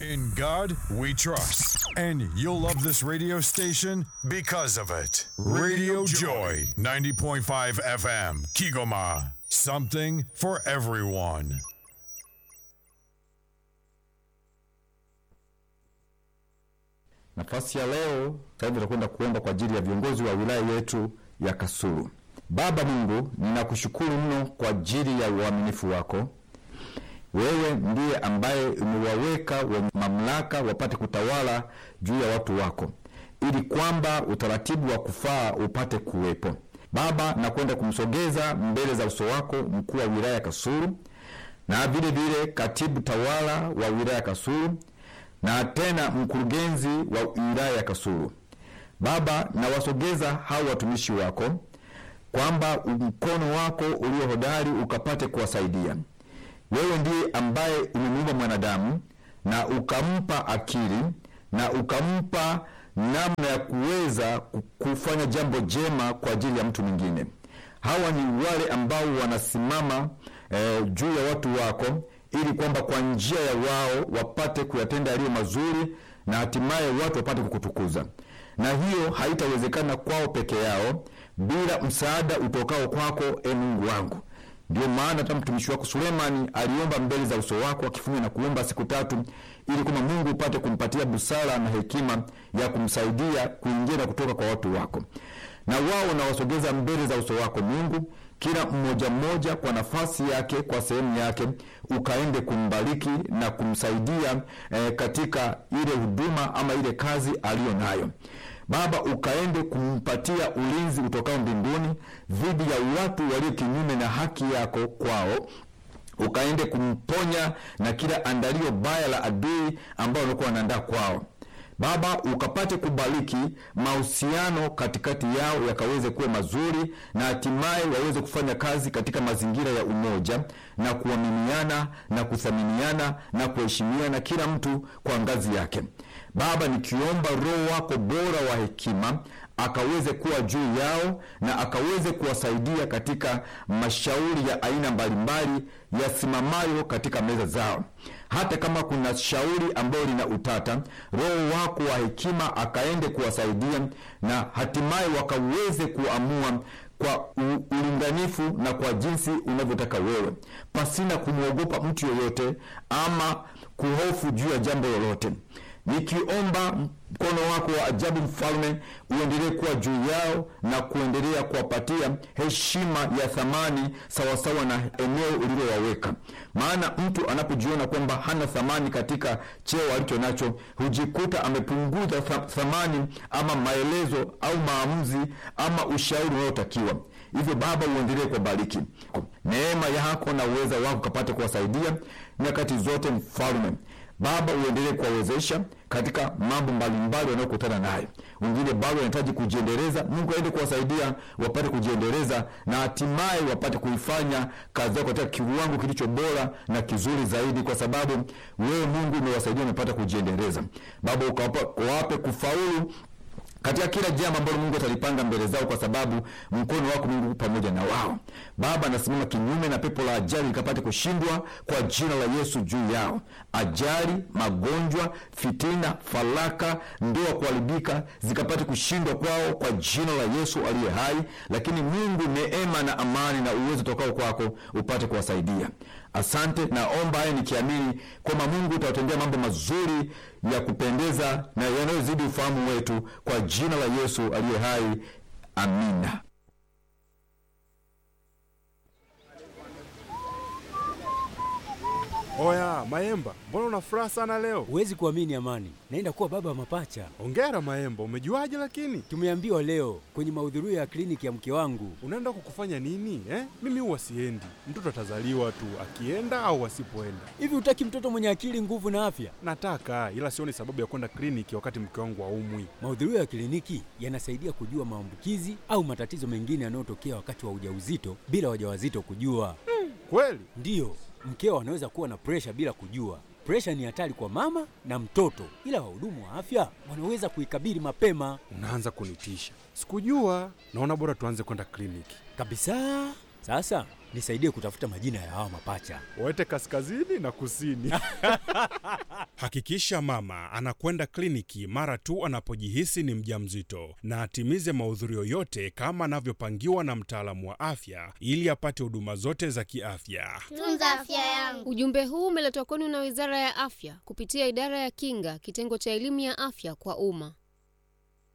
In God we trust. And you'll love this radio station because of it. Radio Joy, 90.5 FM, Kigoma. Something for everyone. Nafasi ya leo sasa tutakwenda kuomba kwa ajili ya viongozi wa wilaya yetu ya Kasulu. Baba Mungu, ninakushukuru mno kwa ajili ya uaminifu wako. Wewe ndiye ambaye umewaweka wenye mamlaka wapate kutawala juu ya watu wako, ili kwamba utaratibu wa kufaa upate kuwepo. Baba, nakwenda kumsogeza mbele za uso wako mkuu wa wilaya ya Kasulu na vile vile katibu tawala wa wilaya ya Kasulu na tena mkurugenzi wa wilaya ya Kasulu. Baba, nawasogeza hao watumishi wako kwamba mkono wako ulio hodari ukapate kuwasaidia. Wewe ndiye ambaye umemuumba mwanadamu na ukampa akili na ukampa namna ya kuweza kufanya jambo jema kwa ajili ya mtu mwingine. Hawa ni wale ambao wanasimama eh, juu ya watu wako ili kwamba kwa njia ya wao wapate kuyatenda yaliyo mazuri na hatimaye watu wapate kukutukuza. Na hiyo haitawezekana kwao peke yao bila msaada utokao kwako, e Mungu wangu. Ndio maana hata mtumishi wako Sulemani aliomba mbele za uso wako akifunga na kuomba siku tatu, ili kwamba Mungu upate kumpatia busara na hekima ya kumsaidia kuingia na kutoka kwa watu wako. Na wao nawasogeza mbele za uso wako Mungu, kila mmoja mmoja kwa nafasi yake, kwa sehemu yake, ukaende kumbariki na kumsaidia eh, katika ile huduma ama ile kazi aliyo nayo. Baba, ukaende kumpatia ulinzi utokao mbinguni dhidi ya watu walio kinyume na haki yako kwao ukaende kumponya na kila andalio baya la adui ambao walikuwa wanaandaa kwao. Baba, ukapate kubariki mahusiano katikati yao yakaweze kuwa mazuri, na hatimaye waweze kufanya kazi katika mazingira ya umoja na kuaminiana na kuthaminiana na kuheshimiana, kila mtu kwa ngazi yake. Baba, nikiomba Roho wako bora wa hekima akaweze kuwa juu yao na akaweze kuwasaidia katika mashauri ya aina mbalimbali yasimamayo katika meza zao. Hata kama kuna shauri ambayo lina utata, Roho wako wa hekima akaende kuwasaidia na hatimaye wakaweze kuamua kwa ulinganifu na kwa jinsi unavyotaka wewe, pasina kumwogopa mtu yoyote ama kuhofu juu ya jambo lolote nikiomba mkono wako wa ajabu mfalme uendelee kuwa juu yao na kuendelea kuwapatia heshima ya thamani sawasawa na eneo ulilowaweka. Maana mtu anapojiona kwamba hana thamani katika cheo alicho nacho, hujikuta amepunguza thamani ama maelezo au maamuzi ama ushauri unaotakiwa. Hivyo Baba, uendelee kuwabariki, neema yako na uweza wako kapate kuwasaidia nyakati zote, mfalme Baba, uendelee kuwawezesha katika mambo mbalimbali wanayokutana nayo. Wengine bado wanahitaji kujiendeleza, Mungu aende kuwasaidia wapate kujiendeleza na hatimaye wapate kuifanya kazi yako katika kiwango kilicho bora na kizuri zaidi, kwa sababu wewe Mungu umewasaidia wamepata kujiendeleza. Baba, ukawape kufaulu katika kila jambo ambalo Mungu atalipanga mbele zao, kwa sababu mkono wako Mungu pamoja na wao. Baba, nasimama kinyume na pepo la ajali likapate kushindwa kwa jina la Yesu juu yao. Ajali, magonjwa, fitina, falaka, ndoa kuharibika zikapate kushindwa kwao kwa jina la Yesu aliye hai. Lakini Mungu, neema na amani na uwezo tokao kwako upate kuwasaidia. Asante, naomba haya nikiamini kwamba Mungu utawatendea mambo mazuri ya kupendeza na yanayozidi ufahamu wetu kwa jina la Yesu aliye hai. Amina. Oya Maemba, mbona una furaha sana leo? Huwezi kuamini Amani, naenda kuwa baba wa mapacha. Hongera Maemba, umejuaje? Lakini tumeambiwa leo kwenye mahudhurio ya kliniki ya mke wangu. Unaenda kukufanya nini eh? Mimi huwa siendi, mtoto atazaliwa tu akienda au asipoenda. Hivi utaki mtoto mwenye akili, nguvu na afya? Nataka, ila sioni sababu ya kwenda kliniki wakati mke wangu haumwi. Mahudhurio ya kliniki yanasaidia kujua maambukizi au matatizo mengine yanayotokea wakati wa ujauzito bila wajawazito kujua. Hmm, kweli? Ndiyo, mkeo anaweza kuwa na presha bila kujua. Presha ni hatari kwa mama na mtoto, ila wahudumu wa afya wanaweza kuikabili mapema. Unaanza kunitisha, sikujua. Naona bora tuanze kwenda kliniki kabisa. Sasa Nisaidie kutafuta majina ya hawa mapacha. Waete kaskazini na kusini. Hakikisha mama anakwenda kliniki mara tu anapojihisi ni mjamzito na atimize mahudhurio yote kama anavyopangiwa na mtaalamu wa afya ili apate huduma zote za kiafya. Tunza afya yangu. Ujumbe huu umeletwa kwenu na Wizara ya Afya kupitia Idara ya Kinga, kitengo cha elimu ya afya kwa umma.